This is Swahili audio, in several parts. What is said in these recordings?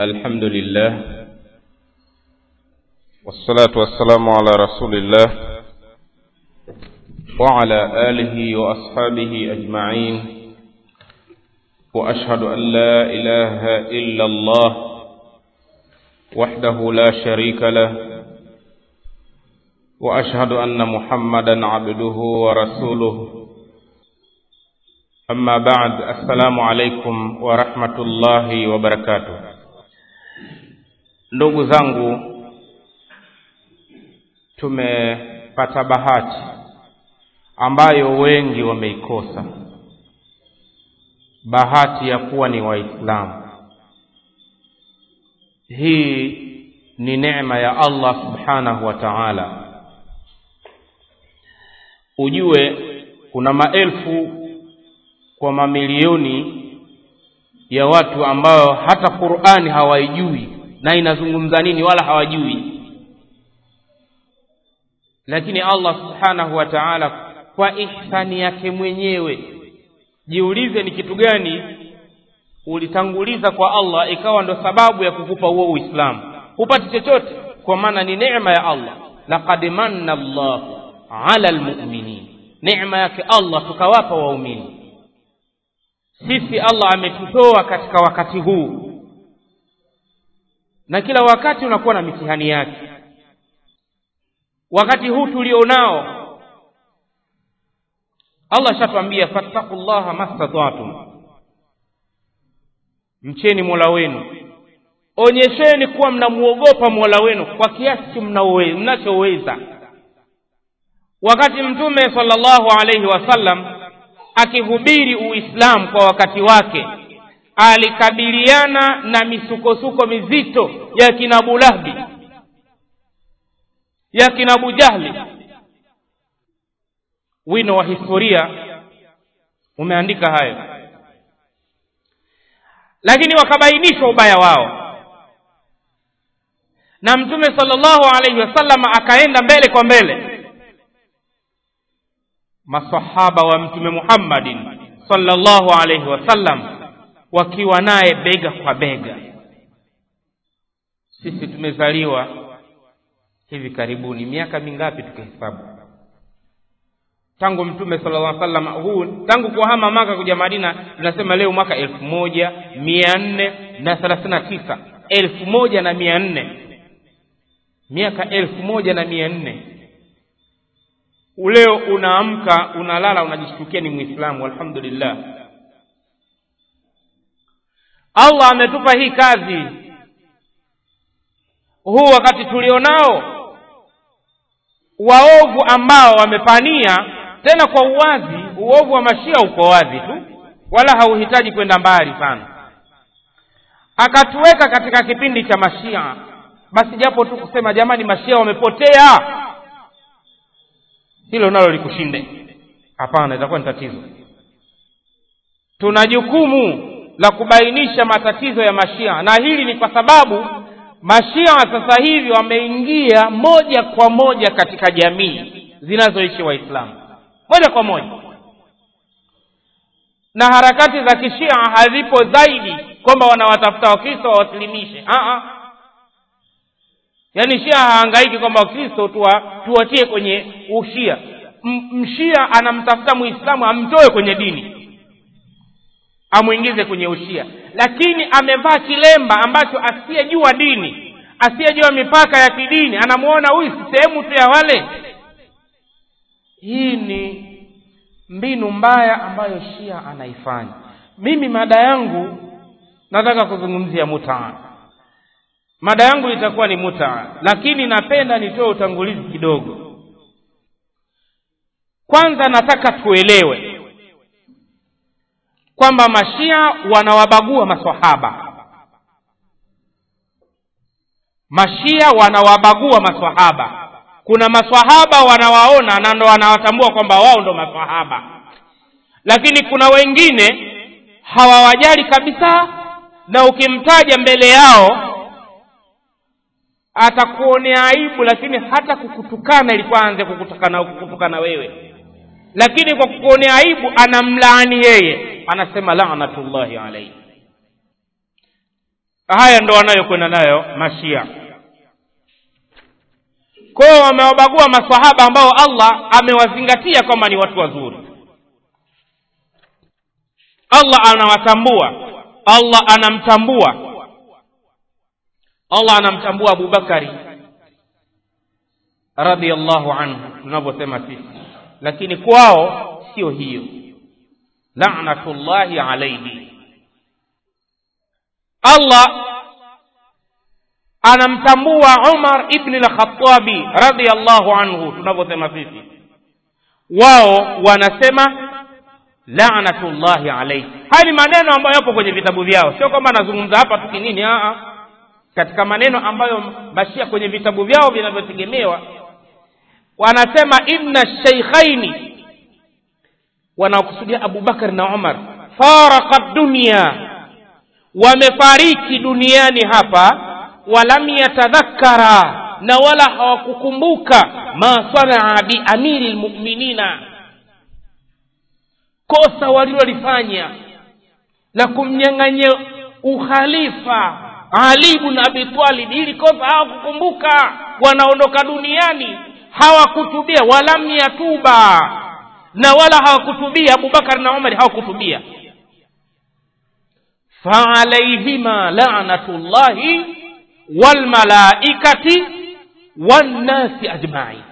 الحمد لله والصلاة والسلام على رسول الله وعلى آله وأصحابه أجمعين وأشهد أن لا إله إلا الله وحده لا شريك له وأشهد أن محمدا عبده ورسوله أما بعد السلام عليكم ورحمة الله وبركاته ndugu zangu tumepata bahati ambayo wengi wameikosa bahati ya kuwa ni waislamu hii ni neema ya allah subhanahu wa taala ujue kuna maelfu kwa mamilioni ya watu ambao hata qurani hawaijui na inazungumza nini wala hawajui lakini allah subhanahu wa taala kwa ihsani yake mwenyewe jiulize ni kitu gani ulitanguliza kwa allah ikawa ndo sababu ya kukupa huo uislamu hupati chochote kwa maana ni neema ya allah laqad manna llahu ala lmuminin neema yake allah tukawapa waumini sisi allah ametutoa katika wakati huu na kila wakati unakuwa na mitihani yake wakati huu tulionao allah shatwambia fattaku llaha mastataatum mcheni mola wenu onyesheni kuwa mnamwogopa mola wenu kwa kiasi mnachoweza wakati mtume salllahu alaihi wasallam akihubiri uislamu kwa wakati wake alikabiliana na misukosuko mizito ya kina abu lahbi ya kina abu jahli wino wa historia umeandika hayo lakini wakabainisha ubaya wao na mtume salllahu alaihi wasallam akaenda mbele kwa mbele masahaba wa mtume muhammadin salllahu alaihi wasallam wakiwa naye bega kwa bega sisi tumezaliwa hivi karibuni miaka mingapi tukihesabu tangu mtume sala llah salam huu tangu kuhama maka kuja madina tunasema leo mwaka elfu moja mia nne na thelathini na tisa elfu moja na mia nne miaka elfu moja na mia nne leo unaamka unalala unajishtukia ni mwislamu alhamdulillah allah ametupa hii kazi huu wakati tulionao waovu ambao wamepania tena kwa uwazi uovu wa mashia uko wazi tu wala hauhitaji kwenda mbali sana akatuweka katika kipindi cha mashia basi japo tu kusema jamani mashia wamepotea hilo nalo likushinde hapana itakuwa ni tatizo tuna jukumu la kubainisha matatizo ya mashia na hili ni kwa sababu mashia sasa hivi wameingia moja kwa moja katika jamii zinazoishi waislamu moja kwa moja na harakati za kishia hazipo zaidi kwamba wanawatafuta wakristo wawasilimishe yaani shia hahangaiki kwamba wakristo tuwa, tuwatie kwenye ushia M- mshia anamtafuta muislamu amtoe kwenye dini amwingize kwenye ushia lakini amevaa kilemba ambacho asiyejua dini asiyejua mipaka ya kidini anamwona huyu si sehemu tu ya wale hii ni mbinu mbaya ambayo shia anaifanya mimi mada yangu nataka kuzungumzia mutaa mada yangu itakuwa ni mutaa lakini napenda nitoe utangulizi kidogo kwanza nataka tuelewe kwamba mashia wanawabagua maswahaba mashia wanawabagua maswahaba kuna maswahaba wanawaona na ndo wanawatambua kwamba wao ndo maswahaba lakini kuna wengine hawawajali kabisa na ukimtaja mbele yao atakuonea aibu lakini hata kukutukana ilikuwa aanze kukutukana kukutukana wewe lakini kwa kukuonea aibu anamlaani yeye anasema lanatullahi alaihi haya ndo wanayokwenda nayo mashia kwao wamewabagua masahaba ambao allah amewazingatia kwamba ni watu wazuri allah anawatambua allah anamtambua allah anamtambua abubakari radiallahu anhu tunavyosema sisi lakini kwao sio hiyo lanatullahi alaihi allah anamtambua umar ibni lkhatabi radiallahu anhu tunavyosema sisi wao wanasema lanatullahi alaihi haya ni maneno ambayo yapo kwenye vitabu vyao sio kwamba anazungumza hapa tu kinini aa katika maneno ambayo mashia kwenye vitabu vyao vinavyotegemewa wanasema inna sheikhaini wanaokusudia abubakar na umar faraka dunia wamefariki duniani hapa walam yatadhakara na wala hawakukumbuka ma sanaa biamiri lmuminina kosa walilolifanya la kumnyang'anya ukhalifa ali bn abi talib ili kosa hawakukumbuka wanaondoka duniani hawakutubia walam yatuba na wala hawakutubia abubakar na umar hawakutubia faalaihima lanatullahi walmalaikati wannasi ajmain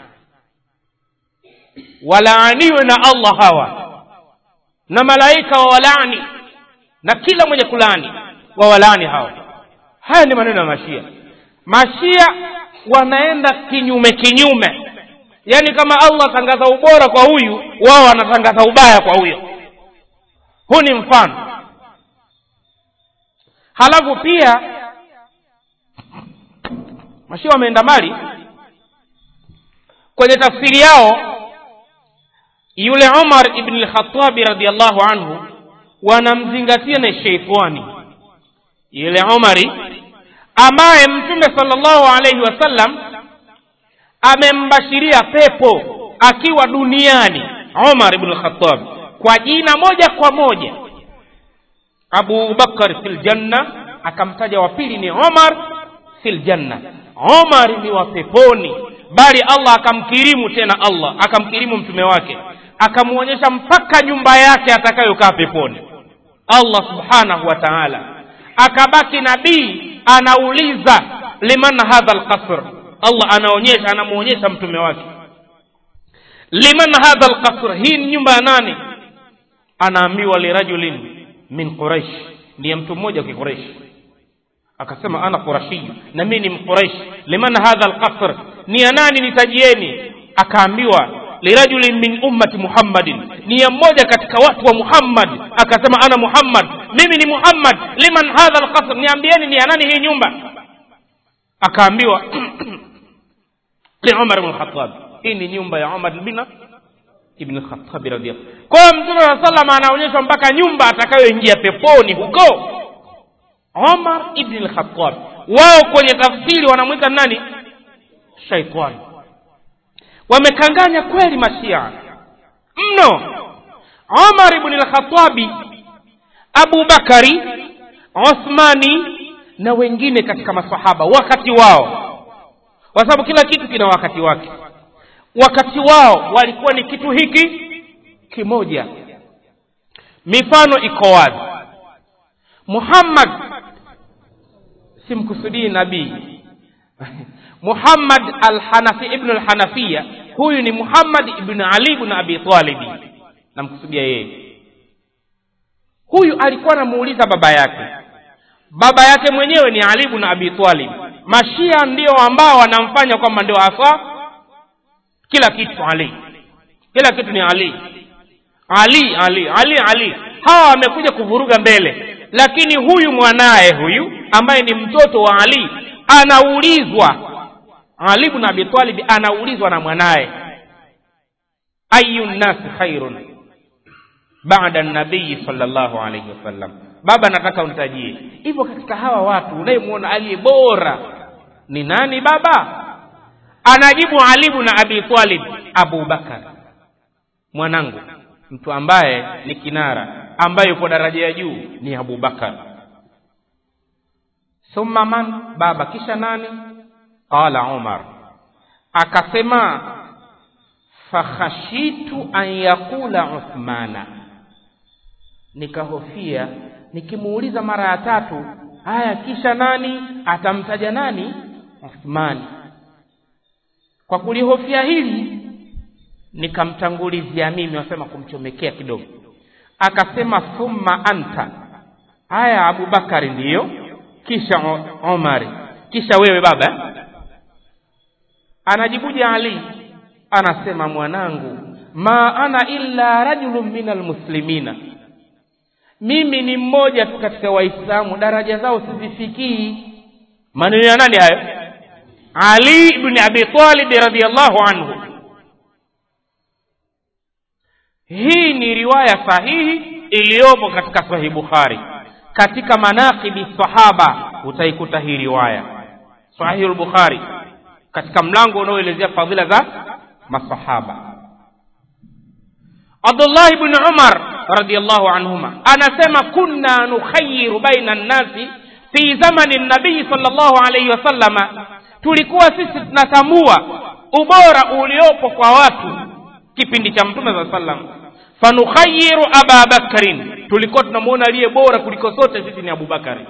walaaniwe na allah hawa na malaika wawalaani na kila mwenye kulaani wawalaani hawa haya ni maneno ya mashia mashia wanaenda kinyume kinyume yaani kama allah atangaza ubora kwa huyu wao wanatangaza ubaya kwa huyo huu ni mfano halafu pia mashia wameenda mbali kwenye tafsiri yao yule umar ibn lkhatabi radiallahu anhu wanamzingatia na sheitani yule umari ambaye mtume salllahu alaihi wasallam amembashiria pepo akiwa duniani umar ibn lkhatab kwa jina moja kwa moja abu bakar fi ljanna akamtaja wa pili ni umar fi ljanna umar ni wa peponi bali allah akamkirimu tena allah akamkirimu mtume wake akamwonyesha mpaka nyumba yake atakayokaa peponi allah subhanahu wa taala akabaki nabii anauliza liman hadha lqasr allah anaonyesha anamwonyesha mtume wake liman hadha lqasr hii ni nyumba ya nani anaambiwa lirajulin min quraish ndiye mtu mmoja wa kiquraish akasema ana qurashiyu na mimi ni mquraish liman hadha lqasr ni ya nani nitajieni akaambiwa lirajulin min ummati muhammadin ni ya mmoja katika watu wa muhammad akasema ana muhammad mimi ni muhammad liman hadha lqasr niambieni ni ya nani hii nyumba akaambiwa li umar bn lkhatab hii ni nyumba ya umar bin ibn khatabi radiallahu kwa hiyo mtume saa salam anaonyeshwa mpaka nyumba atakayoingia peponi huko umar ibn lkhatab wao kwenye tafsiri wanamwita nani shaitani wamekanganya kweli mashia mno umar ibn lkhatabi abubakari uthmani na wengine katika masahaba wakati wao kwa sababu kila kitu kina wakati wake wakati wao walikuwa ni kitu hiki kimoja mifano iko wazi muhammad simkusudii nabii muhammad alhanafi ibnu alhanafiya huyu ni muhammad ibnu ali ibnu abi talibi namkusudia yeye huyu alikuwa anamuuliza baba yake baba yake mwenyewe ni ali ibnu abi talib mashia ndio ambao wanamfanya kwamba ndio hasa kila kitu ali kila kitu ni ali ali ali ali ali hawa wamekuja kuvuruga mbele lakini huyu mwanaye huyu ambaye ni mtoto wa ali anaulizwa ali ibn abi talib anaulizwa na mwanaye ayu nnasi khairun bada nabii sallallahu alaihi wasallam baba nataka unitajie hivyo katika hawa watu unayemwona aliye bora ni nani baba anajibu alibu na abi talib abu bakar mwanangu mtu ambaye ni kinara ambaye yuko daraja ya juu ni abu bakar thumma man baba kisha nani qala umar akasema fakhashitu an yaqula uthmana nikahofia nikimuuliza mara ya tatu haya kisha nani atamtaja nani uthmani kwa kulihofia hili nikamtangulizia mimi wasema kumchomekea kidogo akasema thumma anta haya abubakari ndiyo kisha umari kisha wewe baba anajibuje ali anasema mwanangu ma ana illa rajulun min almuslimina mimi ni mmoja tu katika waislamu daraja zao sizifikii maneno ya nani hayo ali ibni abi talib radiallahu anhu hii ni riwaya sahihi iliyopo katika sahih bukhari katika manaqibi sahaba utaikuta hii riwaya sahihi lbukhari katika mlango unaoelezea fadhila za masahaba abdullahi bni umar radiallahu anhuma anasema kunna nukhayiru baina nnasi fi zamani nabii sal llahu alaihi wasallama tulikuwa sisi tunatambua ubora uliopo kwa watu kipindi cha mtume saa sallam fanukhayiru aba bakrin tulikuwa tunamwona aliye bora kuliko sote sisi ni abubakari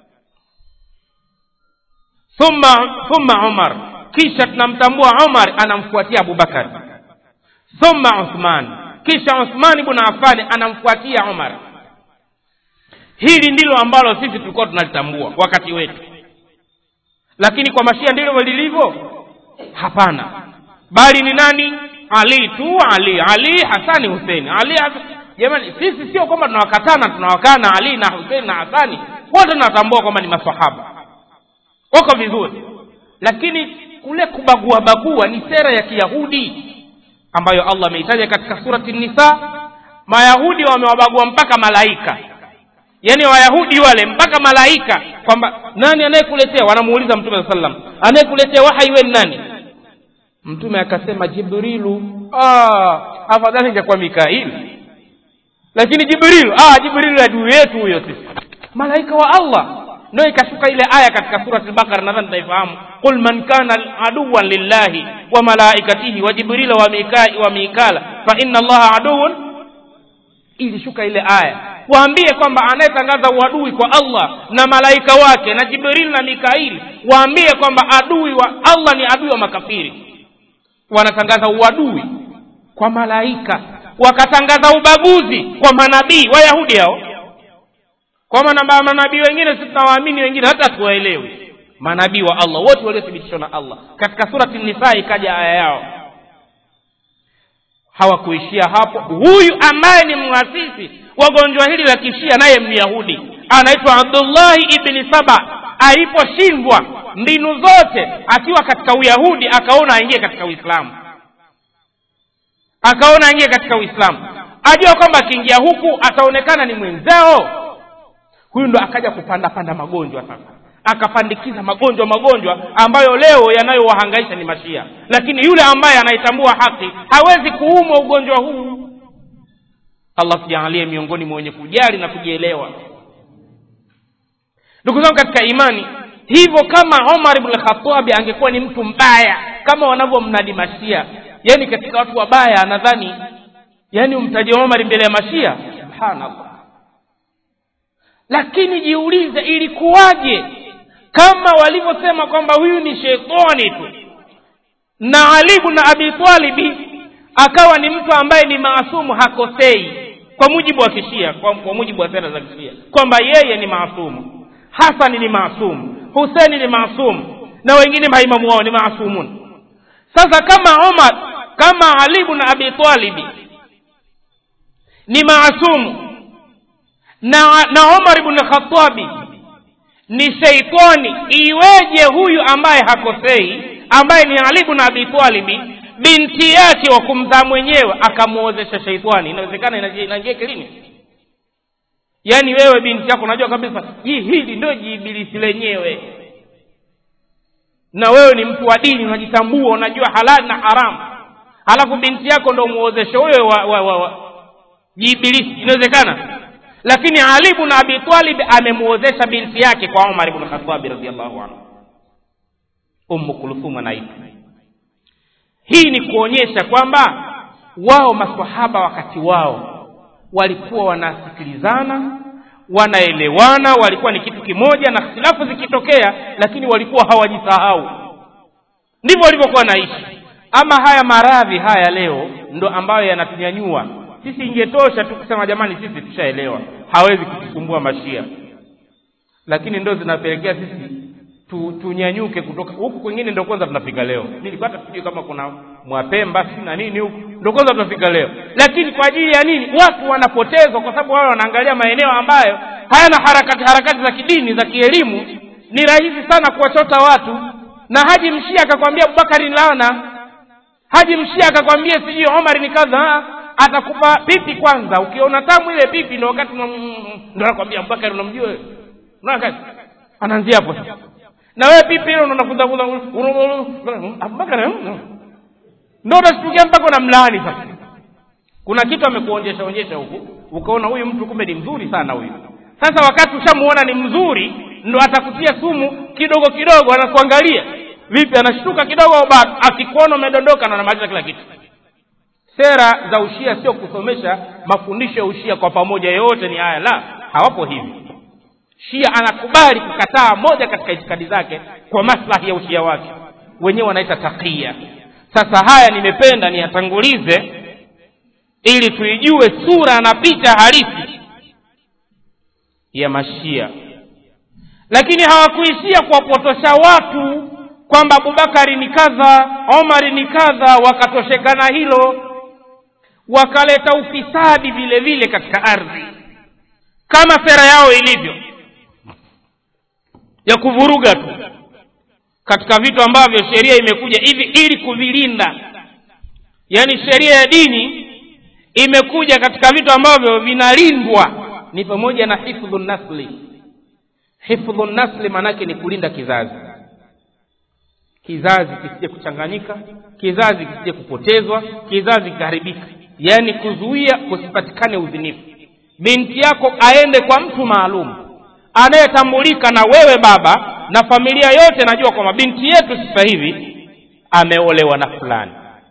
thumma thumma umar kisha tunamtambua umar anamfuatia abubakari thumma uthman kisha uthman ibn affani anamfuatia umar hili ndilo ambalo sisi tulikuwa tunalitambua wakati wetu lakini kwa mashia ndilo lilivyo hapana bali ni nani ali tu ali ali hasani huseni ali jamani sisi sio kwamba tunawakatana tunawakana ali na huseni na hasani wote tunatambua kwamba ni masahaba wako vizuri lakini kule kubagua bagua ni sera ya kiyahudi ambayo allah ameitaja katika surati nisa mayahudi wamewabagua mpaka malaika yaani wayahudi wale mpaka malaika kwamba nani anayekuletea wanamuuliza mtume saa sallam anayekuletea wahai we nani mtume akasema jibrilu ah, afadhali ingekuwa mikaili lakini jibrilu ah, jibrilu adui yetu huyo sisi malaika wa allah ndio ikashuka ile aya katika surati al-Baqara nadhani taifahamu qul man kana aduwan lillahi wa malaikatihi wa jibrila wa mikai wa mikala fa inna allaha aduwwun ilishuka ile aya waambie kwamba anayetangaza uadui kwa Allah na malaika wake na Jibril na Mikaili waambie kwamba adui wa Allah ni adui wa makafiri wanatangaza uadui kwa malaika wakatangaza ubaguzi kwa manabii wayahudi hao kwa maana manabii wengine sisi tunawaamini wengine hata tuwaelewi manabii wa Allah wote waliothibitishwa na Allah katika surati nisa ikaja aya yao hawakuishia hapo huyu ambaye ni mwasisi wa gonjwa hili la kishia naye myahudi anaitwa abdullahi ibni saba aliposhindwa mbinu zote akiwa katika uyahudi akaona aingie katika uislamu akaona aingie katika uislamu ajua kwamba akiingia huku ataonekana ni mwenzao huyu ndo akaja kupanda panda magonjwa sasa akapandikiza magonjwa magonjwa ambayo leo yanayowahangaisha ni mashia lakini yule ambaye anaitambua haki hawezi kuumwa ugonjwa huu allah tujaalie miongoni mwa wenye kujali na kujielewa ndugu zangu katika imani hivyo kama omar ibn khatabi angekuwa ni mtu mbaya kama wanavyomnadi mashia yani katika watu wabaya nadhani yani umtaje omar mbele ya mashia subhanallah lakini jiulize ilikuwaje kama walivyosema kwamba huyu ni sheitani tu na ali ibn abi talibi akawa ni mtu ambaye ni maasumu hakosei kwa mujibu wa kishia kwa, kwa mujibu wa sera za kishia kwamba yeye ni maasumu hasani ni maasumu huseni ni maasumu na wengine maimamu wao ni maasumun sasa kama omar kama ali ibn abi talibi ni maasumu na, na omar ibn khatabi ni sheitani iweje huyu ambaye hakosei ambaye ni ali ibn abi talibi binti yake wa kumzaa mwenyewe akamwozesha sheitani inawezekana inaingia kilini yaani wewe binti yako unajua kabisa hii hili ndio jiibilisi lenyewe na wewe ni mtu wa dini unajitambua unajua halali na haramu halafu binti yako ndo muozeshe huyo wa, wa, wa, wa jiibilisi inawezekana lakini ali ibn abi talib amemwozesha binti yake kwa umar ibn khatabi radiallahu anhu ummu kulthum anaitwa hii ni kuonyesha kwamba wao masahaba wakati wao walikuwa wanasikilizana wanaelewana walikuwa ni kitu kimoja na khilafu zikitokea lakini walikuwa hawajisahau ndivyo walivyokuwa naishi ama haya maradhi haya leo ndo ambayo yanatunyanyua sisi ingetosha tu kusema jamani sisi tushaelewa hawezi kutusumbua mashia lakini ndo zinapelekea sisi tu, tunyanyuke kutoka huku kwingine ndo kwanza tunafika leo nilipata sijui kama kuna mwapemba si na nini huku ndo kwanza tunafika leo lakini kwa ajili ya nini watu wanapotezwa kwa sababu wao wanaangalia maeneo ambayo hayana harakati harakati za kidini za kielimu ni rahisi sana kuwachota watu na haji mshia akakwambia abubakari ni laana haji mshia akakwambia sijui omar ni kadha atakupa pipi kwanza ukiona tamu ile pipi ndo wakati ndo anakwambia abubakari unamjua wewe unaona kazi anaanzia hapo sasa na wewe pipi ile unakuza abubakari ndo utashtukia mpaka una mlaani sasa kuna kitu amekuonyesha onyesha huku ukaona huyu mtu kumbe ni mzuri sana huyu sasa wakati ushamuona ni mzuri ndo atakutia sumu kidogo kidogo anakuangalia vipi anashtuka kidogo bado akikuona umedondoka na anamaliza kila kitu sera za ushia sio kusomesha mafundisho ya ushia kwa pamoja yote ni haya la hawapo hivi shia anakubali kukataa moja katika itikadi zake kwa maslahi ya ushia wake wenyewe wanaita takia sasa haya nimependa niyatangulize ili tuijue sura na picha halisi ya mashia lakini hawakuishia kuwapotosha watu kwamba abubakari ni kadha omari ni kadha wakatosheka na hilo wakaleta ufisadi vile vile katika ardhi kama sera yao ilivyo ya kuvuruga tu katika vitu ambavyo sheria imekuja hivi ili kuvilinda yaani sheria ya dini imekuja katika vitu ambavyo vinalindwa ni pamoja na hifdhu nasli hifdhu nasli maanake ni kulinda kizazi kizazi kisije kuchanganyika kizazi kisije kupotezwa kizazi kikaharibika yaani kuzuia kusipatikane uzinifu binti yako aende kwa mtu maalum anayetambulika na wewe baba na familia yote najua kwamba binti yetu sasa hivi ameolewa na fulani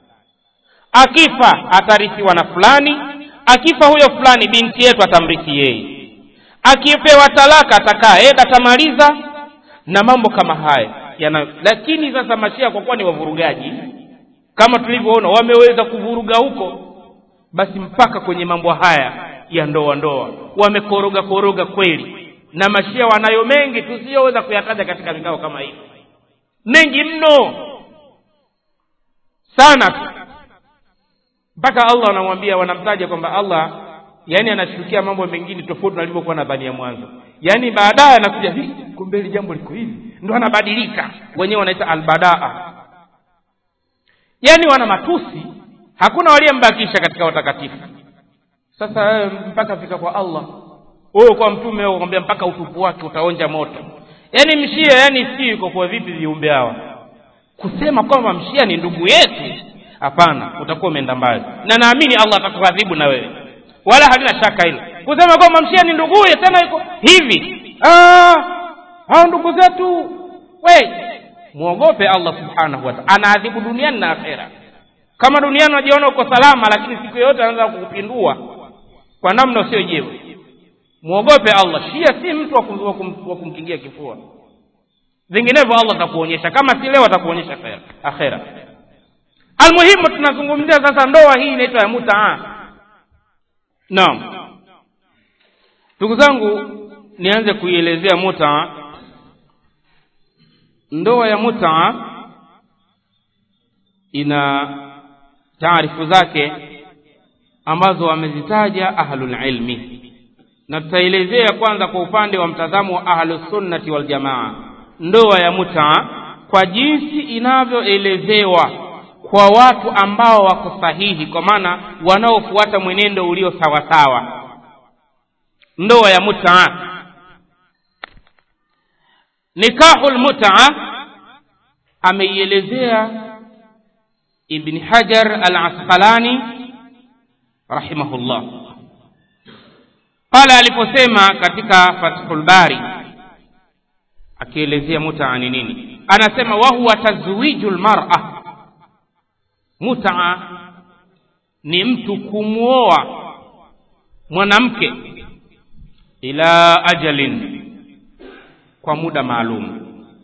akifa atarithiwa na fulani akifa huyo fulani binti yetu atamrithi yeye akipewa talaka atakaa eda atamaliza na mambo kama haya yana lakini sasa mashia kwa kuwa ni wavurugaji kama tulivyoona wameweza kuvuruga huko basi mpaka kwenye mambo haya ya ndoa ndoa wamekoroga koroga kweli na mashia wanayo mengi tusiyoweza kuyataja katika vikao kama hivi mengi mno sana tu mpaka allah wanamwambia wanamtaja kwamba allah yaani anashughulikia mambo mengine tofauti na alivyokuwa nadhania mwanzo yaani baadaye anakuja "Hi, kumbe hili jambo liko hivi ndo anabadilika wenyewe wanaita albadaa yaani wana matusi hakuna waliyembakisha katika watakatifu sasa wewe mpaka fika kwa allah wewe kwa mtume wewe kwambia mpaka utupu wake utaonja moto yaani mshia yaani si yuko kwa vipi viumbe hawa kusema kwamba mshia ni ndugu yetu hapana utakuwa umeenda mbali na naamini allah atakuadhibu na wewe wala halina shaka hilo kusema kwamba mshia ni nduguye tena yuko hivi Ah, hao ndugu zetu we mwogope allah subhanahu wataala anaadhibu duniani na akhera kama duniani unajiona uko salama lakini siku yoyote anaweza kukupindua kwa namna usiyojewa mwogope allah shia si mtu wa kum- wa kum- wa kumkingia kifua vinginevyo allah atakuonyesha kama si leo atakuonyesha akhera- akhera almuhimu tunazungumzia sasa ndoa hii inaitwa ya mutaa naam ndugu zangu nianze kuielezea mutaa ndoa ya mutaa ina taarifu zake ambazo wamezitaja ahlulilmi na tutaelezea kwanza kwa upande wa mtazamo wa ahlusunnati waljamaa ndoa ya mutaa kwa jinsi inavyoelezewa kwa watu ambao wako sahihi kwa maana wanaofuata mwenendo ulio sawasawa ndoa ya mutaa nikahu lmutaa ameielezea ibni hajar al asqalani rahimahullah pale aliposema katika fathul bari akielezea mutaa ni nini anasema wahuwa tazwiju lmara mutaa ni mtu kumwoa mwanamke ila ajalin kwa muda maalum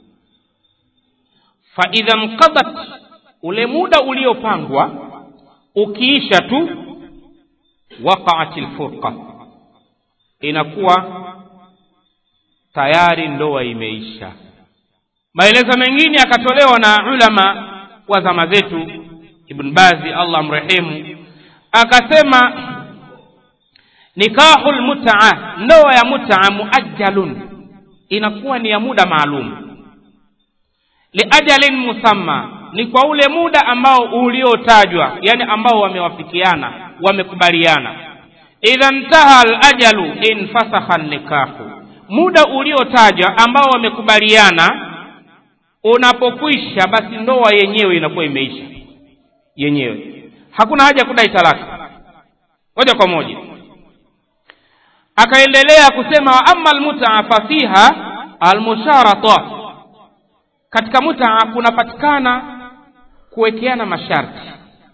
faidha nqadat ule muda uliopangwa ukiisha tu waqaat lfurqa inakuwa tayari ndoa imeisha maelezo mengine yakatolewa na ulama wa zama zetu ibn bazi allah mrehemu akasema nikahu lmutaa ndoa ya mutaa muajjalun inakuwa ni ya muda maalum liajalin musamma ni kwa ule muda ambao uliotajwa yani ambao wamewafikiana wamekubaliana idha ntaha alajalu infasakha nikahu muda uliotajwa ambao wamekubaliana unapokwisha basi ndoa yenyewe inakuwa imeisha yenyewe hakuna haja kudai talaka moja kwa moja akaendelea kusema wa ama almutaa fasiha almusharata katika mutaa kunapatikana kuwekeana masharti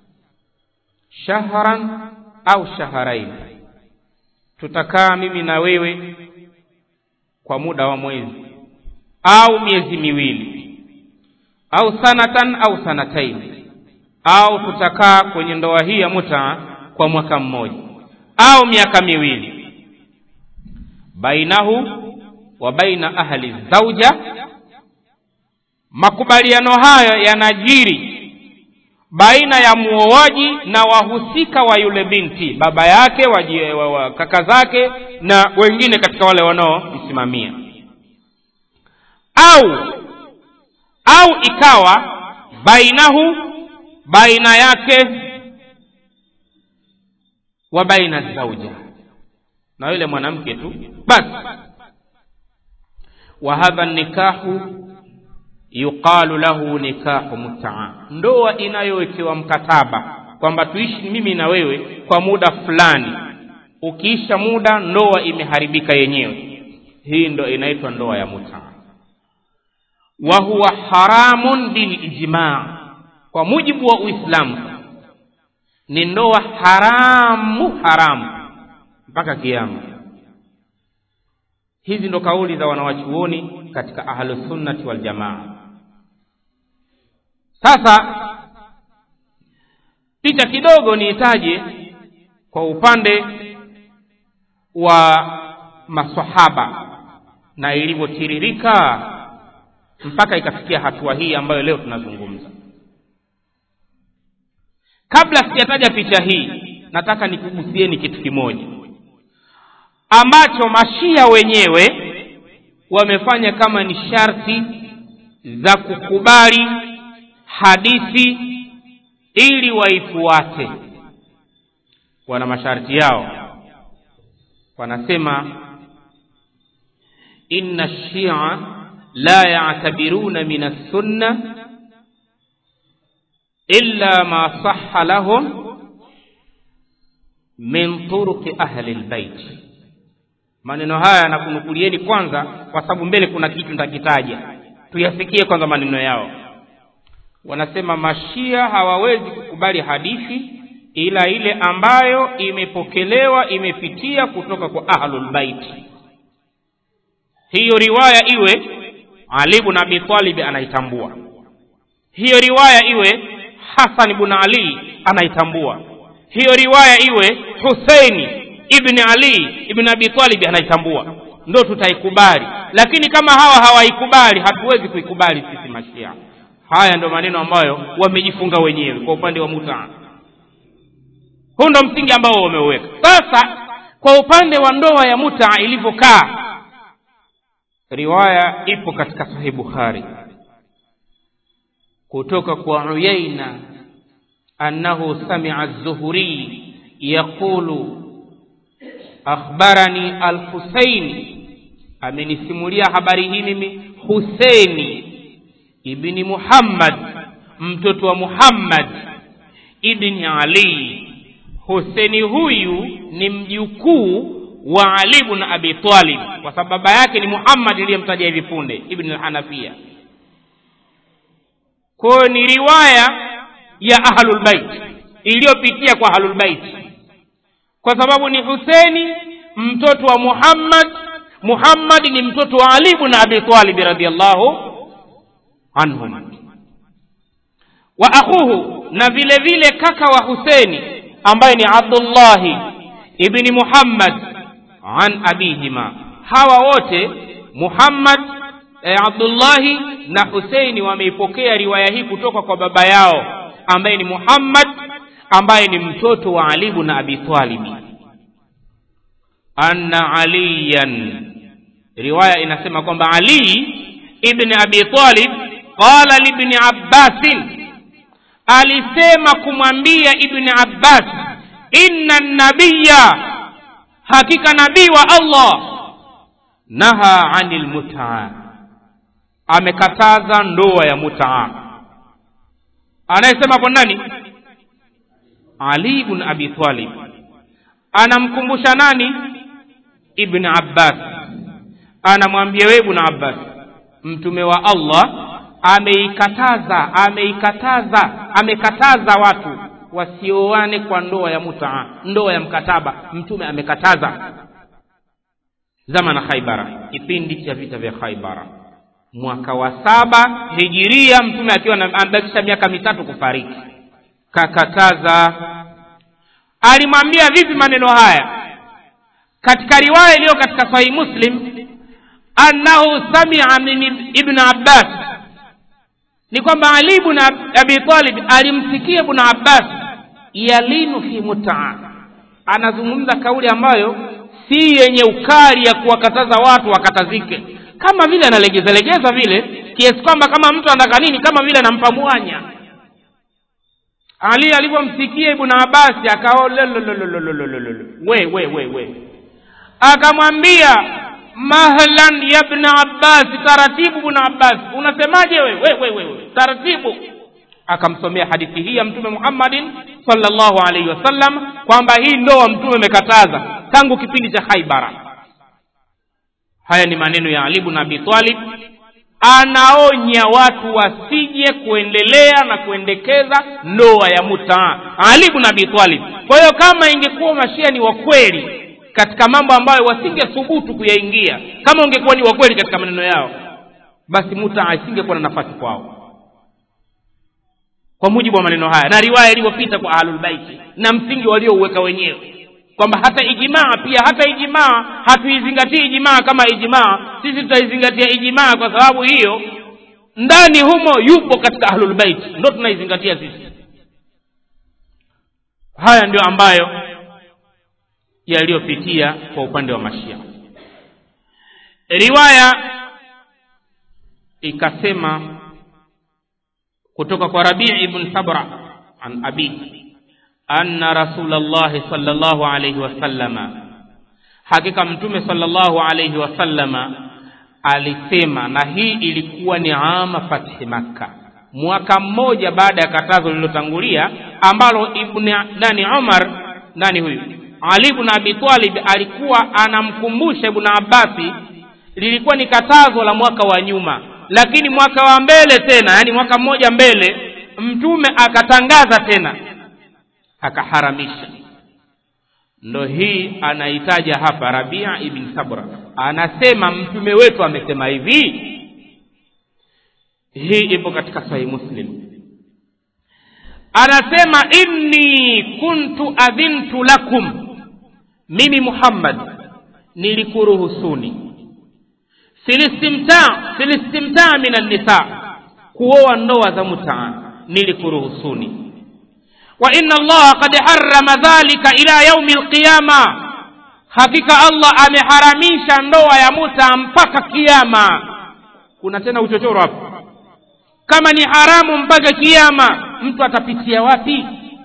shahran au shaharain tutakaa mimi na wewe kwa muda wa mwezi au miezi miwili au sanatan au sanatain au tutakaa kwenye ndoa hii ya mutaa kwa mwaka mmoja au miaka miwili bainahu wa baina ahli zauja makubaliano hayo yanajiri baina ya muoaji na wahusika wa yule binti baba yake waji, wa, wa, kaka zake na wengine katika wale wanaomsimamia au au ikawa bainahu baina yake wa baina zauja na yule mwanamke tu basi wa hadha nikahu yuqalu lahu nikahu mutaa ndoa inayowekewa mkataba kwamba tuishi mimi na wewe kwa muda fulani ukiisha muda ndoa imeharibika yenyewe hii ndo inaitwa ndoa ya mutaa wa huwa haramun bilijmaa kwa mujibu wa uislamu ni ndoa haramu haramu mpaka kiama hizi ndo kauli za wanawachuoni katika ahlusunnati waljamaa sasa picha kidogo niitaje kwa upande wa masahaba na ilivyotiririka mpaka ikafikia hatua hii ambayo leo tunazungumza kabla sijataja picha hii nataka nikugusieni kitu kimoja ambacho mashia wenyewe wamefanya kama ni sharti za kukubali hadithi ili waifuate wana masharti yao wanasema inna shia la yatabiruna min assunna illa ma saha lahum min turuqi ahli lbait maneno haya nakunukulieni kwanza kwa sababu mbele kuna kitu nitakitaja tuyasikie kwanza maneno yao wanasema mashia hawawezi kukubali hadithi ila ile ambayo imepokelewa imepitia kutoka kwa ahlulbaiti hiyo riwaya iwe ali bn abi talibi anaitambua hiyo riwaya iwe hasan bn ali anaitambua hiyo riwaya iwe huseini ibni ali ibni abi talibi anaitambua ndo tutaikubali lakini kama hawa hawaikubali hatuwezi kuikubali sisi mashia haya ndo maneno ambayo wamejifunga wenyewe kwa upande wa mutaa huu ndo msingi ambao wameuweka sasa kwa upande wa ndoa ya mutaa ilivyokaa riwaya ipo katika sahih bukhari kutoka kwa uyaina annahu samia zuhuri yaqulu akhbarani alhusaini amenisimulia habari hii mimi huseini ibni muhammad mtoto wa muhammad ibni ali huseni huyu ni mjukuu wa ali ibn abi talib kwa sababu baba yake ni muhammad iliyemtaja hivi punde ibn al-hanafia kwayo ni riwaya ya ahlulbait iliyopitia kwa ahlulbait kwa sababu ni huseni mtoto wa muhammad muhammad ni mtoto wa ali ibn abi talib radiallahu anhum wa akhuhu na vile vile kaka wa huseni ambaye ni abdullahi ibni muhammad an abihima hawa wote muhammad eh, abdullahi na huseini wameipokea riwaya hii kutoka kwa baba yao ambaye ni muhammad ambaye ni mtoto wa ali ibn abi talibi anna aliyan riwaya inasema kwamba ali ibn abi talib qala libni abbasin alisema kumwambia ibni abbas inna nabiya hakika nabii wa allah naha anil mutaa amekataza ndoa ya mutaa anayesema kwa nani ali ibn abi talib anamkumbusha nani ibn abbas anamwambia wewe ibn abbas mtume wa allah ameikataza ameikataza amekataza watu wasioane kwa ndoa ya mutaa ndoa ya mkataba mtume amekataza zama na khaibara kipindi cha vita vya khaibara mwaka wa saba hijiria mtume akiwa amebakisha miaka mitatu kufariki kakataza alimwambia vipi maneno haya katika riwaya iliyo katika sahihi muslim annahu samia min ibn abbas ni kwamba ali ibn abi talib alimsikia ibn abbas yalinu fi mutaa anazungumza kauli ambayo si yenye ukali ya kuwakataza watu wakatazike kama vile analegeza legeza vile kiasi kwamba kama mtu anataka nini kama vile anampa mwanya ali alivyomsikia ibn abasi akao we we we we akamwambia mahlan ya ibn abbas taratibu ibn abbas unasemaje we we we, we, we. taratibu akamsomea hadithi hii ya mtume muhammadin sallallahu alaihi wasallam kwamba hii ndoa mtume amekataza tangu kipindi cha haibara haya ni maneno ya ali ibn abi talib anaonya watu wasije kuendelea na kuendekeza ndoa ya mutaa ali ibn abi talib kwa hiyo kama ingekuwa mashia ni wakweli katika mambo ambayo wasingethubutu kuyaingia kama ungekuwa ni wakweli katika maneno yao basi mutaa isingekuwa na nafasi kwao kwa mujibu wa maneno haya na riwaya ilivyopita kwa ahlulbaiti na msingi waliouweka wenyewe kwamba hata ijimaa pia hata ijimaa hatuizingatii ijimaa kama ijimaa sisi tutaizingatia ijimaa kwa sababu hiyo ndani humo yupo katika ahlulbaiti ndo tunaizingatia sisi haya ndio ambayo yaliyopitia kwa upande wa mashia riwaya ikasema kutoka kwa rabii ibn sabra an abi anna rasulllahi sal llahu alaihi wasallama hakika mtume sal llahu alaihi wasallama alisema na hii ilikuwa ni ama fathi makka mwaka mmoja baada ya katazo lililotangulia ambalo ibn nani umar nani huyu ali ibn abi talib alikuwa anamkumbusha ibn abbasi lilikuwa ni katazo la mwaka wa nyuma lakini mwaka wa mbele tena yani mwaka mmoja mbele mtume akatangaza tena akaharamisha ndo hii anaitaja hapa rabia ibn sabra anasema mtume wetu amesema hivi hii ipo katika sahihi muslim anasema inni kuntu adhintu lakum mimi muhammad nilikuruhusuni filistimtaa filistimtaa min annisa kuoa ndoa za mutaa nilikuruhusuni wa inna allaha qad harrama dhalika ila yaumi alqiyama hakika allah ameharamisha ndoa ya muta mpaka kiama kuna tena uchochoro hapo kama ni haramu mpaka kiama mtu atapitia wapi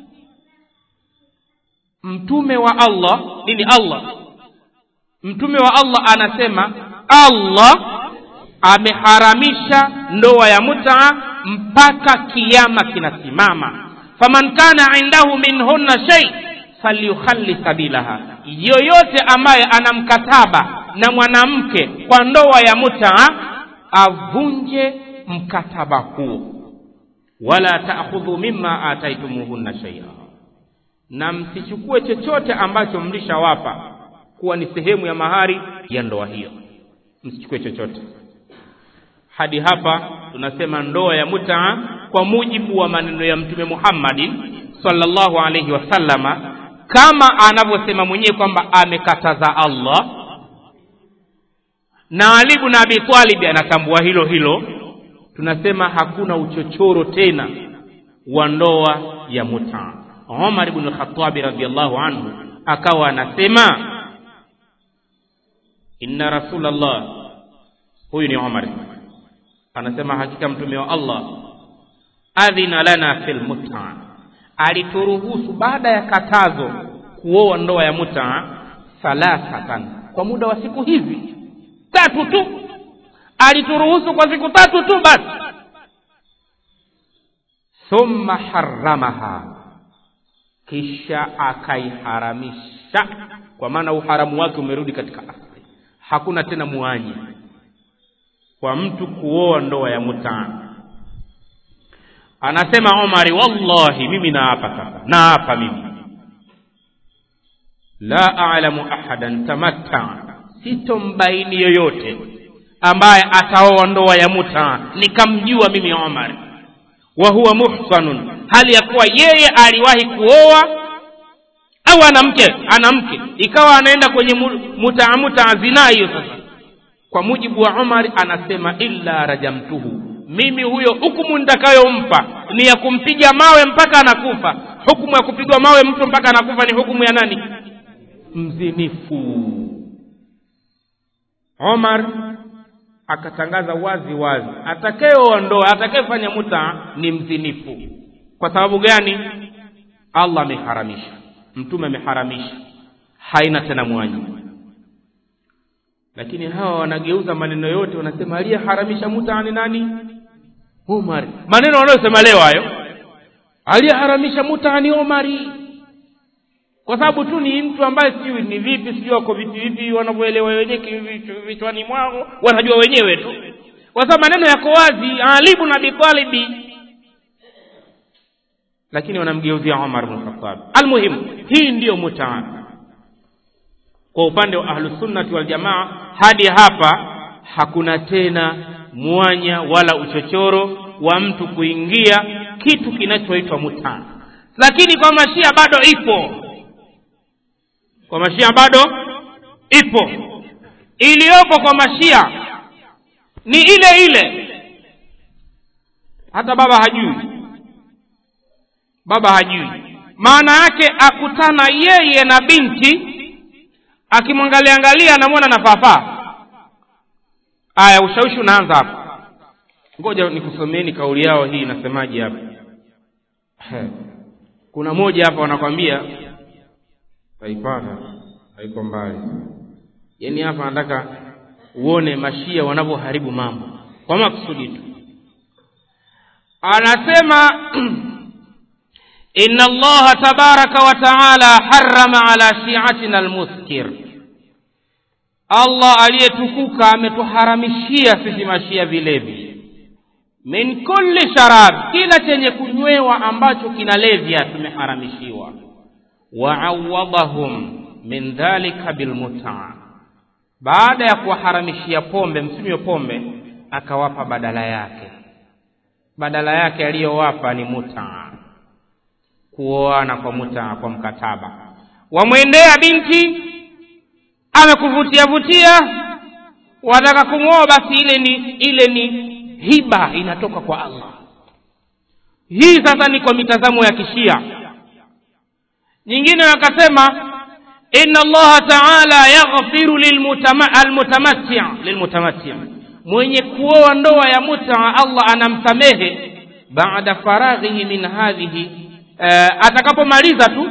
mtume wa allah nini allah mtume wa allah anasema allah ameharamisha ndoa ya mutaa mpaka kiama kinasimama faman kana indahu minhunna shay falyukhalli sabilaha yoyote ambaye ana mkataba na mwanamke kwa ndoa ya mutaa avunje mkataba huo wala taakhudhu mimma ataitumuhunna shaia na msichukue chochote ambacho mlishawapa kuwa ni sehemu ya mahari ya ndoa hiyo msichukue chochote hadi hapa tunasema ndoa ya mutaa kwa mujibu wa maneno ya mtume muhammadin sallallahu alaihi wasallama kama anavyosema mwenyewe kwamba amekataza allah na ali bn abi talibi anatambua hilo hilo tunasema hakuna uchochoro tena wa ndoa ya mutaa umar bnu lkhatabi radiallahu anhu akawa anasema inna rasulallah huyu ni umar anasema hakika mtume wa allah adhina lana fi lmutaa alituruhusu baada ya katazo kuoa ndoa ya mutaa thalathatan kwa muda wa siku hizi tatu tu alituruhusu kwa siku tatu tu basi thumma haramaha kisha akaiharamisha kwa maana uharamu wake umerudi katika asli hakuna tena muanyi kwa mtu kuoa ndoa ya mutaa anasema umari wallahi mimi naapa sasa naapa mimi la alamu ahadan tamattaa sitombaini yoyote ambaye ataoa ndoa ya mutaa nikamjua mimi umar wa huwa muhsanun hali ya kuwa yeye aliwahi kuoa au ana mke ana mke ikawa anaenda kwenye mutaa mutaa zinaa hiyo sasa kwa mujibu wa umar anasema illa rajamtuhu mimi huyo hukumu nitakayompa ni ya kumpiga mawe mpaka anakufa hukumu ya kupigwa mawe mtu mpaka anakufa ni hukumu ya nani mzinifu omar akatangaza wazi wazi atakayeoa ndoa atakayefanya muta ni mzinifu kwa sababu gani allah ameharamisha mtume ameharamisha haina tena mwanyi lakini hawa wanageuza maneno yote wanasema aliyeharamisha muta ni nani umar maneno wanayosema leo hayo aliyeharamisha muta ni omari kwa sababu tu ni mtu ambaye sijui ni vipi sijui wako vipi vipi wanavyoelewa wenyewe vichwani mwao wanajua wenyewe tu kwa sababu maneno yako wazi alibu na bitalibi lakini wanamgeuzia umar bnu khatab almuhimu hii ndiyo mutaa kwa upande wa ahlusunnati waljamaa hadi hapa hakuna tena mwanya wala uchochoro wa mtu kuingia kitu kinachoitwa mutaa lakini kwa mashia bado ipo kwa mashia bado ipo iliyopo kwa mashia ni ile ile hata baba hajui baba hajui maana yake akutana yeye na binti akimwangalia angalia anamwona nafaafaa aya ushawishi unaanza hapo ngoja nikusomeeni kauli yao hii inasemaje hapa kuna moja hapa wanakwambia taipata haiko mbali yaani hapa nataka uone mashia wanavyoharibu mambo kwa makusudi tu anasema inna allaha tabaraka wa taala harama ala shiatina almuskir allah aliyetukuka ametuharamishia sisi mashia vilevi min kulli sharab kila chenye kunywewa ambacho kinalevya tumeharamishiwa waawadahum min dhalika bilmutaa baada ya kuwaharamishia pombe msinywe pombe akawapa badala yake badala yake aliyowapa ni mutaa kuoana kwa mutaa kwa mkataba wamwendea binti amekuvutia vutia wataka kumwoa basi ile ni ile ni hiba inatoka kwa allah hii sasa ni kwa mitazamo ya kishia nyingine wakasema inna allaha taala yaghfiru almutamatti lilmutamatti mwenye kuoa ndoa ya mutaa allah anamsamehe baada faraghihi min hadhihi uh, atakapomaliza tu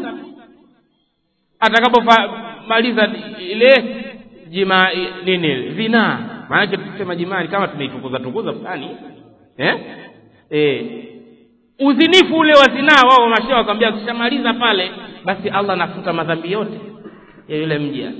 atakapomaliza ile jima nini zinaa maanake tukisema jimani kama tumeitukuza tukuza fulani eh? eh uzinifu ule wa zinaa wao mashia wakwambia ukishamaliza pale basi allah anafuta madhambi yote ya yule mja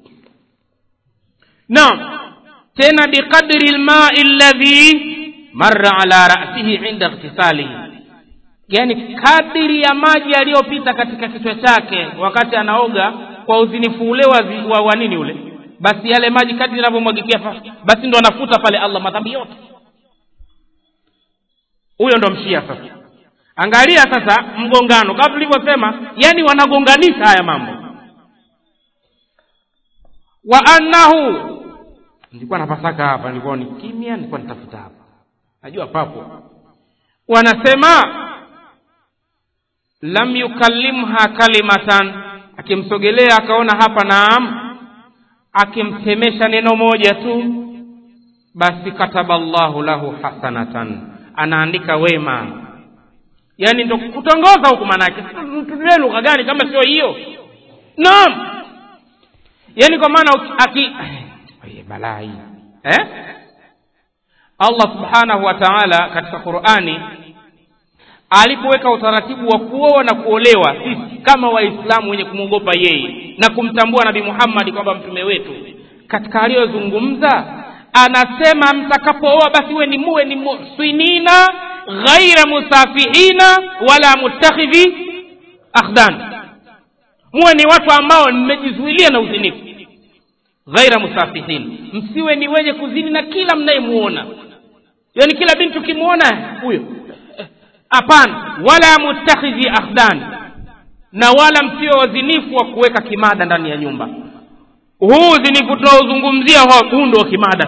naam tena biqadri lmai alladhi marra ala rasihi inda ightisalihi yani kadiri ya maji yaliyopita katika kichwa chake wakati anaoga kwa uzinifu ule wa, zi- wa, wa nini ule basi yale maji kadiri yanavyomwagikia pa- basi ndo anafuta pale allah madhambi yote huyo ndo mshia sasa angalia sasa mgongano kama tulivyosema yani wanagonganisha haya mambo wa annahu nilikuwa napasaka hapa nilikuwa ni kimya nilikuwa nitafuta hapa najua papo wanasema lam yukallimha kalimatan akimsogelea akaona hapa naam akimsemesha neno moja tu basi kataba llahu lahu hasanatan anaandika wema yaani ndo kutongoza huku manake tutumie lugha gani kama sio hiyo naam yaani kwa maana uki- aki Oye, balaa hii eh? allah subhanahu wa taala katika qurani alipoweka utaratibu wa kuoa na kuolewa sisi kama waislamu wenye kumwogopa yeye na kumtambua nabii muhammadi kwamba mtume wetu katika aliyozungumza anasema mtakapooa basi we ni muwe ni muhsinina ghaira musafihina wala mutakhidhi akhdan muwe ni watu ambao mmejizuilia na uzinifu ghaira musafihin msiwe ni wenye kuzini na kila mnayemuona yaani kila binti ukimwona huyo hapana wala mutakhidhi akhdan na wala msiwe wazinifu wa kuweka kimada ndani ya nyumba huu uzinifu tunaozungumzia huu ndo wa kimada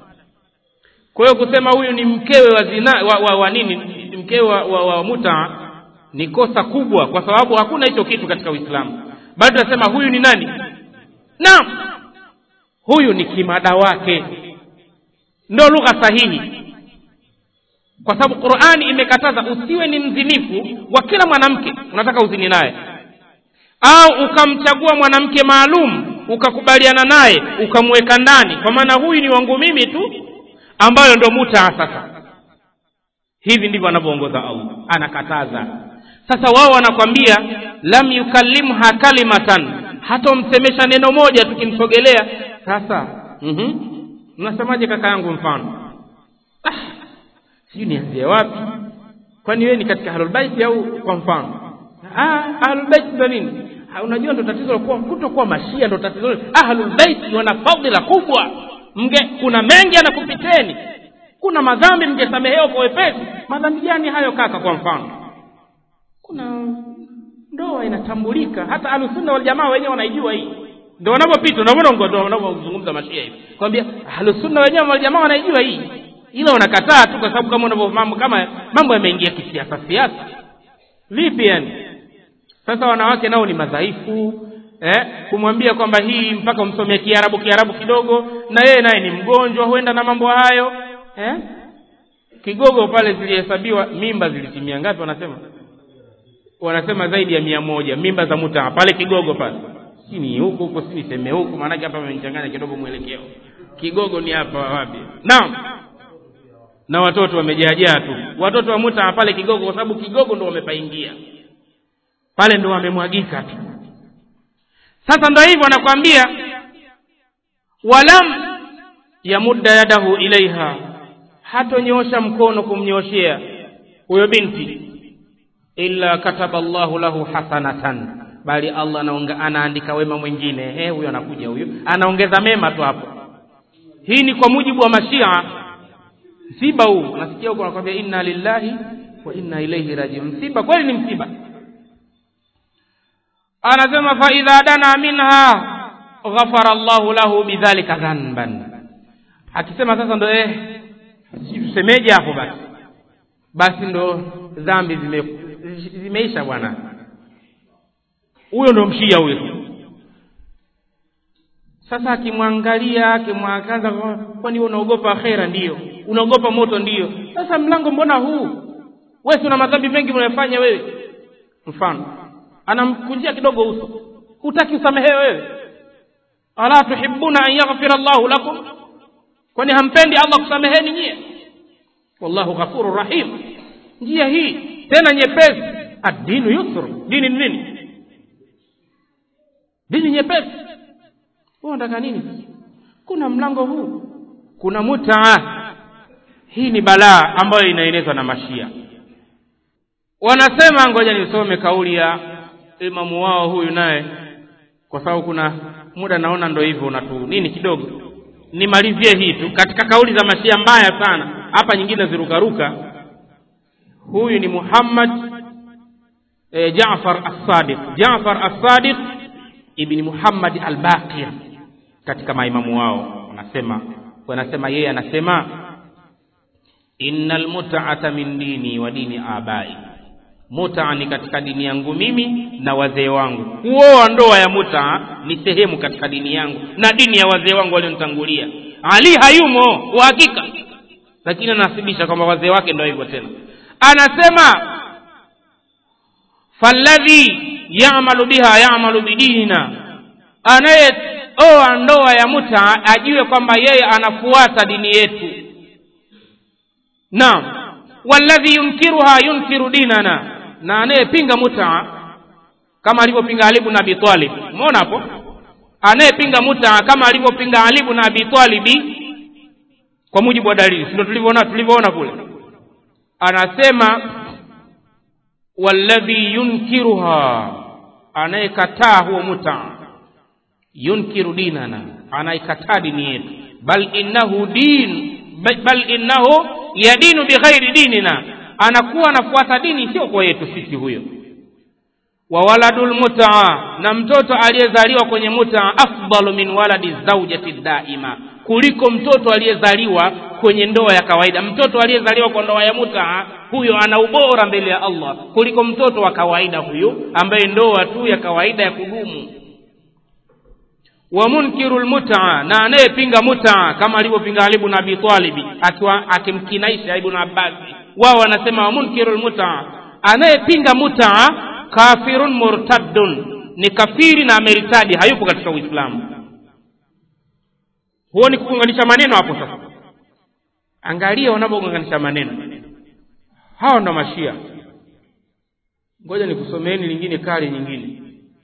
kwa hiyo kusema huyu ni mkewe wa zina wa, wa, wa nini ni mkewe wa, wa, wa muta ni kosa kubwa kwa sababu hakuna hicho kitu katika uislamu bado tunasema huyu ni nani naam huyu ni kimada wake ndo lugha sahihi kwa sababu qurani imekataza usiwe ni mzinifu wa kila mwanamke unataka uzini naye au ukamchagua mwanamke maalum ukakubaliana naye ukamweka ndani kwa maana huyu ni wangu mimi tu ambayo ndo mutaa sasa hivi ndivyo anavyoongoza allah anakataza sasa wao wanakwambia lam yukallimha kalimatan hatomsemesha neno moja tukimsogelea sasa mm-hmm. mnasemaje kaka yangu mfano ah, sijui nianzie wapi kwani wewe ni katika ahlulbaiti au kwa mfano ah, ahlulbaiti ndo nini Ha, unajua ndo tatizo la kuwa kutokuwa mashia ndo tatizo ahlulbaiti wana fadhila kubwa mge kuna mengi anakupiteni kuna madhambi mngesamehewa kwa wepesi madhambi gani hayo kaka kwa mfano kuna ndoa inatambulika hata ahlusunna waljamaa wenyewe wanaijua hii ndo wanavyopita unavyoona wanavyozungumza mashia hivi kwambia ahlusunna wenyewe waljamaa wanaijua hii ila wanakataa tu kwa sababu kama unavyo mambo kama mambo yameingia kisiasa siasa vipi yani sasa wanawake nao ni madhaifu eh, kumwambia kwamba hii mpaka umsomea kiarabu kiarabu kidogo na yeye naye ni mgonjwa huenda na mambo hayo eh? kigogo pale zilihesabiwa mimba zilitimia ngapi wanasema wanasema zaidi ya mia moja mimba za mutaa pale kigogo pale si ni huku huku si niseme huku maanake hapa amenichanganya kidogo mwelekeo kigogo ni hapa wapi naam na watoto wamejaajaa tu watoto wa mutaa pale kigogo kwa sababu kigogo ndo wamepaingia pale ndo wamemwagika tu sasa ndo hivyo anakwambia walam yamudda yadahu ilaiha hatonyoosha mkono kumnyooshea huyo binti illa kataba llahu lahu hasanatan bali allah anaonga, anaandika wema mwingine eh huyo anakuja huyo anaongeza mema tu hapo hii ni kwa mujibu wa mashia msiba huu nasikia huko anakwambia inna lillahi wa inna ilaihi rajiun msiba kweli ni msiba anasema fa idha dana minha ghafara llahu lahu bidhalika dhanban akisema sasa ndo eh tusemeje hapo basi basi ndo dhambi zime zimeisha bwana huyo ndo mshia huyo sasa akimwangalia akimwakaza kwani unaogopa akhera ndiyo unaogopa moto ndiyo sasa mlango mbona huu wewe si una madhambi mengi unayofanya wewe mfano anamkunjia kidogo uso hutaki usamehewe wewe ala tuhibuna an yaghfira llahu lakum kwani hampendi allah kusameheni nyie wallahu ghafuru rahim njia hii tena nyepesi addinu yusru dini ni nini dini nyepesi unataka nini kuna mlango huu kuna mutaa hii ni balaa ambayo inaenezwa na mashia wanasema ngoja nisome kauli ya imamu wao huyu naye kwa sababu kuna muda naona ndo hivyo unatu nini kidogo nimalizie hii tu katika kauli za mashia mbaya sana hapa nyingine zirukaruka huyu ni muhammad e, jafar as-sadiq jafar as-sadiq ibni muhammad al-baqir katika maimamu wao wanasema wanasema yeye anasema innal mut'ata min dini wa dini abai muta ni katika dini yangu mimi na wazee wangu kuoa ndoa ya muta ni sehemu katika dini yangu na dini ya wazee wangu walionitangulia ali hayumo wa hakika lakini anasibisha kwamba wazee wake ndio hivyo tena anasema falladhi yamalu biha yamalu bidinina anayeoa ndoa ya muta ajue kwamba yeye anafuata dini yetu naam walladhi yunkiruha yunkiru dinana na anayepinga muta kama alivyopinga Ali ibn Abi Talib umeona hapo anayepinga muta kama alivyopinga Ali ibn Abi Talib kwa mujibu wa dalili ndio tulivyoona tulivyoona kule anasema walladhi yunkiruha anayekataa huo muta yunkiru dinana anaikataa dini yetu bal innahu din bal innahu yadinu bighairi dinina anakuwa anafuata dini sio kwa yetu sisi huyo wa waladul mutaa na mtoto aliyezaliwa kwenye mutaa afdalu min waladi zaujati daima kuliko mtoto aliyezaliwa kwenye ndoa ya kawaida mtoto aliyezaliwa kwa ndoa ya mutaa huyo ana ubora mbele ya Allah kuliko mtoto wa kawaida huyo ambaye ndoa tu ya kawaida ya kudumu wa munkiru lmutaa na anayepinga mutaa kama alivyopinga Ali ibn Abi Talib akiwa akimkinaisha Ibn Abbas wao wanasema wa munkiru lmutaa anayepinga mutaa kafirun murtaddun ni kafiri na ameritadi hayupo katika Uislamu huo ni kuunganisha maneno hapo sasa angalia wanapounganisha maneno hawa ndo mashia ngoja nikusomeeni lingine kali nyingine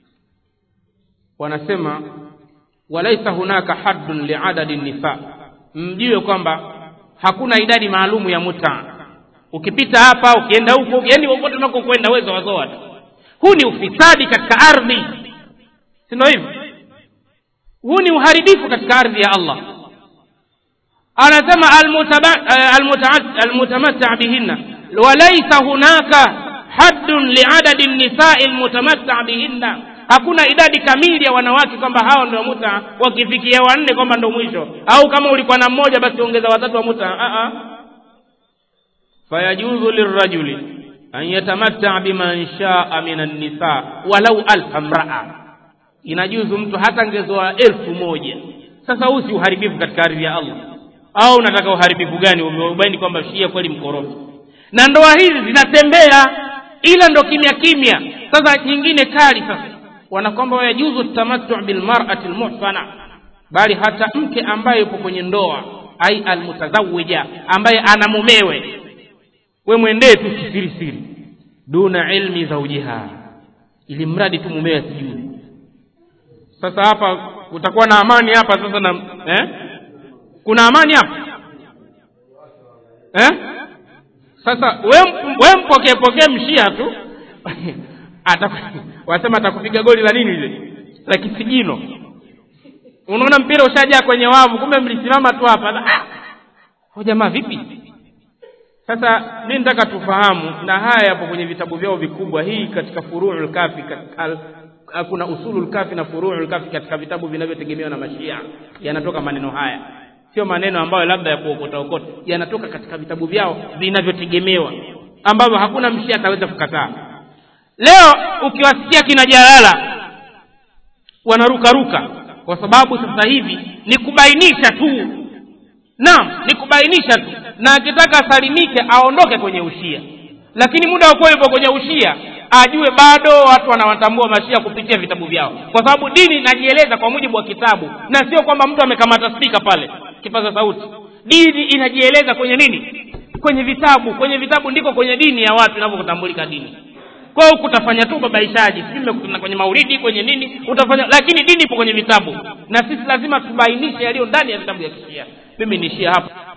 wanasema walaisa hunaka haddun liadadi nisa mjue kwamba hakuna idadi maalumu ya muta ukipita hapa ukienda huko yani popote unakokwenda wewe wazoa tu huu ni ufisadi katika ardhi si ndio hivyo huu ni uharibifu katika ardhi ya Allah anasema almutamatta bihinna walaisa hunaka haddun liadadi nisai almutamatta bihinna hakuna idadi kamili ya wanawake kwamba hao ndio muta wakifikia wanne kwamba ndio mwisho au kama ulikuwa na mmoja basi ongeza watatu wa muta a a fayajuzu lirrajuli an yatamatta biman shaa min an-nisa walau alfa mraa inajuzu mtu hata ngezoa elfu moja sasa huu si uharibifu katika ardhi ya Allah au unataka uharibifu gani umebaini kwamba shia kweli mkorofi na ndoa hizi zinatembea ila ndo kimya kimya sasa nyingine kali sasa wanakwamba yajuzu tamattu bilmar'ati almuhsana bali hata mke ambaye yupo kwenye ndoa ai almutazawija ambaye ana mumewe we mwendee tu kisiri siri duna ilmi zaujiha ili mradi tu mumewe asijue sasa hapa utakuwa na amani hapa sasa na eh? kuna amani hapa eh? sasa we mpokee pokee mshia tu wasema atakupiga goli la nini lile la kisigino unaona mpira ushajaa kwenye wavu kumbe mlisimama tu hapa ah! jamaa vipi sasa mi nataka tufahamu na haya yapo kwenye vitabu vyao vikubwa hii katika furuul kafi katika, kuna usulul kafi na furuul kafi katika vitabu vinavyotegemewa na mashia yanatoka maneno haya sio maneno ambayo labda ya kuokota okota yanatoka katika vitabu vyao vinavyotegemewa ambavyo hakuna mshia ataweza kukataa leo ukiwasikia kina jalala wanarukaruka kwa sababu sasa hivi ni kubainisha tu naam ni kubainisha tu na akitaka asalimike aondoke kwenye ushia lakini muda wa kuwa yupo kwenye ushia ajue bado watu wanawatambua mashia kupitia vitabu vyao kwa sababu dini inajieleza kwa mujibu wa kitabu na sio kwamba mtu amekamata spika pale kipaza sauti dini inajieleza kwenye nini kwenye vitabu kwenye vitabu ndiko kwenye dini ya watu inavyotambulika dini kwa hiyo utafanya tu babaishaji sijui mmekutana kwenye maulidi kwenye nini utafanya lakini dini ipo kwenye vitabu na sisi lazima tubainishe yaliyo ndani ya vitabu vya kishia mimi niishie hapa